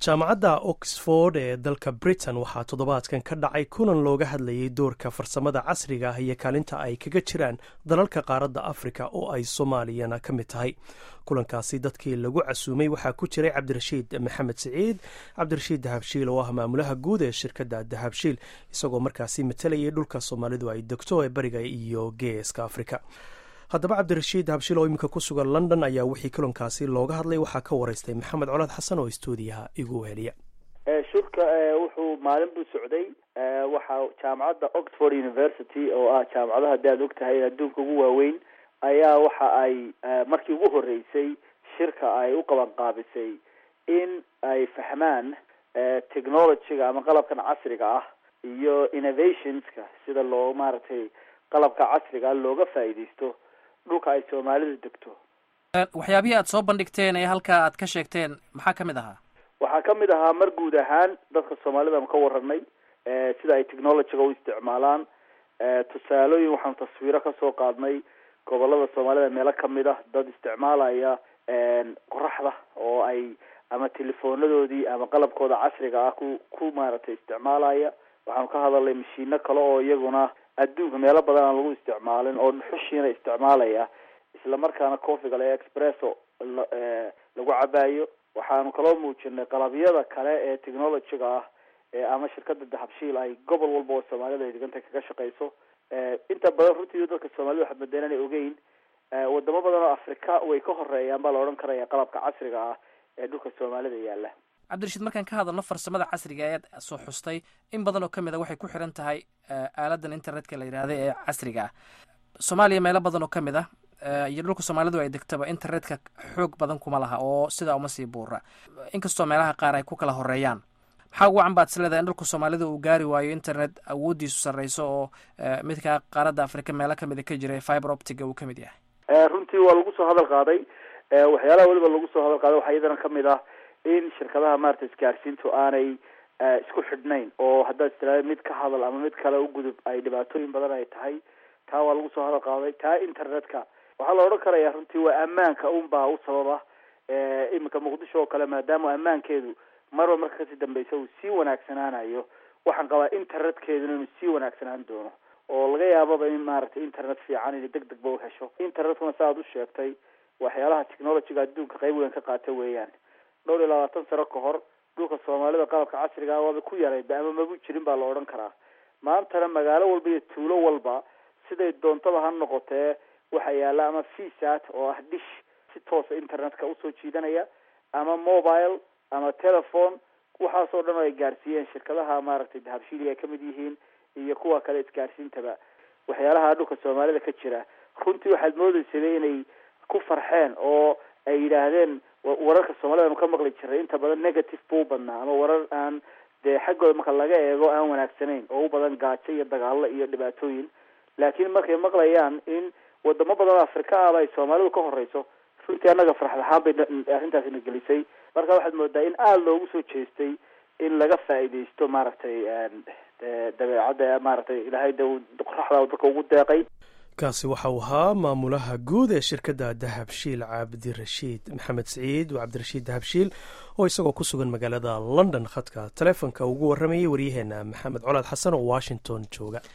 jaamacadda oxford ee dalka britain waxaa toddobaadkan ka dhacay kulan looga hadlayay doorka farsamada casriga ah iyo kaalinta ay kaga jiraan dalalka qaaradda afrika oo ay soomaaliyana ka mid tahay kulankaasi dadkii lagu casuumay waxaa ku jiray cabdirashiid maxamed siciid cabdirashiid dahabshiil oo ah maamulaha guud ee shirkadda dahabshiil isagoo markaasi matalayay dhulka soomaalidu ay degto ee bariga iyo geeska afrika haddaba cabdirashiid habshil oo iminka ku sugan london ayaa wixii kulankaasi looga hadlay waxaa ka wareystay maxamed colaad xasan oo stuudiyaha igu heliya shirka wuxuu maalin buu socday waxaa jaamacadda oxford university oo ah jaamacadaha hadii aad og tahay adduunka ugu waaweyn ayaa waxa ay markii ugu horeysay shirka ay u qaban qaabisay in ay fahmaan technologyga ama qalabkan casriga ah iyo innovationska sida loo maaragtay qalabka casriga ah looga faa'iidaysto dhulka ay soomaalidu degto waxyaabihii aad soo bandhigteen ee halkaa aad ka sheegteen maxaa ka mid ahaa waxaa ka mid ahaa mar guud ahaan dadka soomaalida ka waranay sida ay technologyga u isticmaalaan tusaalooyin waxaanu taswiiro kasoo qaadnay gobolada soomaalida meelo kamid ah dad isticmaalaya qoraxda oo ay ama telefonadoodii ama qalabkooda casriga ah ku ku maaragtay isticmaalaya waxaanu ka hadalnay mashiino kale oo iyaguna adduunka meelo badan aan lagu isticmaalin oo dhuxushiina isticmaalaya isla markaana cofiga le expresso lagu cabaayo waxaanu kaloo muujinay qalabyada kale ee technologyga ah ama shirkada dahabshiil ay gobol walba oo soomaalida ay deganta kaga shaqeyso inta badan runtii dadka soomaalida waxaad madeen inay ogeyn wadamo badan oo afrika way ka horeeyaan baa la odhan karaya qalabka casriga ah ee dhulka soomaalida yaala cabdirashiid markaan ka hadalno farsamada casriga eed soo xustay in badan oo kamid a waxay ku xiran tahay aaladan internetka la yidhaahda ee casriga ah soomaaliya meelo badan oo kamid ah iyo dhulka soomaalidu ay degtaba internetka xoog badan kuma laha oo sidaa uma sii buura inkastoo meelaha qaar ay ku kala horeeyaan maxaa ugu can baad is leedahay in dhulka soomaalida uu gaari waayo internet awooddiisu sarreyso oo midka qaaradda afrika meelo kamida ka jira fiber optiga uu kamid yahay runtii waa lagu soo hadal qaaday waxyaalaha weliba lagu soo hadal qaaday waxaa iyadana kamid ah in shirkadaha maarata isgaarsiintu aanay isku xidhnayn oo haddaad istiraada mid ka hadal ama mid kale u gudub ay dhibaatooyin badan ay tahay taa waa lagu soo hadal qaaday taa internetka waxaa la odhan karaya runtii waa ammaanka unbaa u sababa iminka muqdisho oo kale maadaama ammaankeedu marba marka kasii dambeysa uu sii wanaagsanaanayo waxaan qabaa internetkeeduna inuu sii wanaagsanaan doono oo laga yaababa in maaragtay internet fiican inay deg degba uhesho internetkuna sa aad u sheegtay waxyaalaha technologyga adduunka qayb weyn ka qaata weeyaan dhowr iyo labaatan sano ka hor dhulka soomaalida qalabka casriga ah waaba ku yarayba ama magu jirin baa la odhan karaa maantana magaalo walba iyo tuulo walba siday doontaba ha noqotee waxaa yaala ama vsat oo ah dish si toosa internetka usoo jiidanaya ama mobile ama telephone waxaasoo dhan oo ay gaarsiiyeen shirkadaha maaragtay dahabshiiliga ay kamid yihiin iyo kuwa kale isgaarsiintaba waxyaalaha dhulka soomaalida ka jira runtii waxaad moodeysaba inay ku farxeen oo ay yidhaahdeen wararka soomaalida anu ka maqli jiray inta badan negative buu badnaa ama warar aan dee xaggooda marka laga eego aan wanaagsanayn oo u badan gaajo iyo dagaalo iyo dhibaatooyin laakiin markay maqlayaan in wadamo badan oo afrika ahba ay soomaalidu ka horeyso runtii annaga farxad ahaan bay arrintaasina gelisay marka waxaad moodaa in aada loogu soo jeestay in laga faa'iidaysto maaragtay dabeecadda maaragtay ilaahay de qoraxda dadka ugu deeqay kaasi waxa uu ahaa maamulaha guud ee shirkadda dahabshiil cabdirashiid maxamed siciid cabdirashiid dahabshiil oo isagoo ku sugan magaalada london khadka taleefonka ugu waramayay waryaheena maxamed colaad xasan oo washington jooga